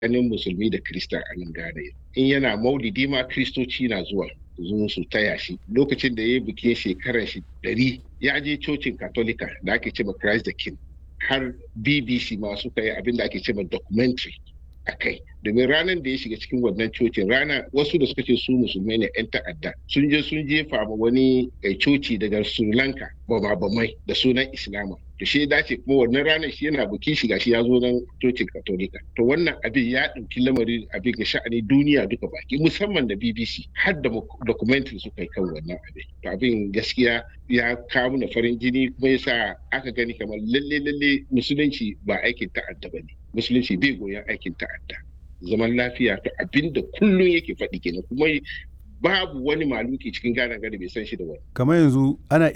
tsakanin musulmi da krista a nan Ghana in yana maulidi ma kristoci na zuwa zo su taya shi lokacin da ya yi bikin shekarar shi ɗari ya je cocin katolika da ake cewa Christ the King har BBC ma suka yi abin da ake cewa documentary a kai domin ranar da ya shiga cikin wannan cocin rana wasu da suka ce su musulmai ne 'yan ta'adda sun je sun jefa ma wani coci daga sri lanka bamai da sunan islama to shi dace kuma wannan ranar shi yana bukin shiga shi ya zo nan cocin katolika to wannan abin ya ɗauki lamarin abin ga sha'ani duniya duka baki musamman da bbc har da documentary suka yi kan wannan abin to abin gaskiya ya kawo na farin jini kuma yasa aka gani kamar lalle lalle musulunci ba aikin ta'adda ba ne musulunci bai goyon aikin ta'adda zaman lafiya to abinda kullum yake faɗi kenan kuma babu wani maluki cikin gane gane bai san shi da wani kamar yanzu ana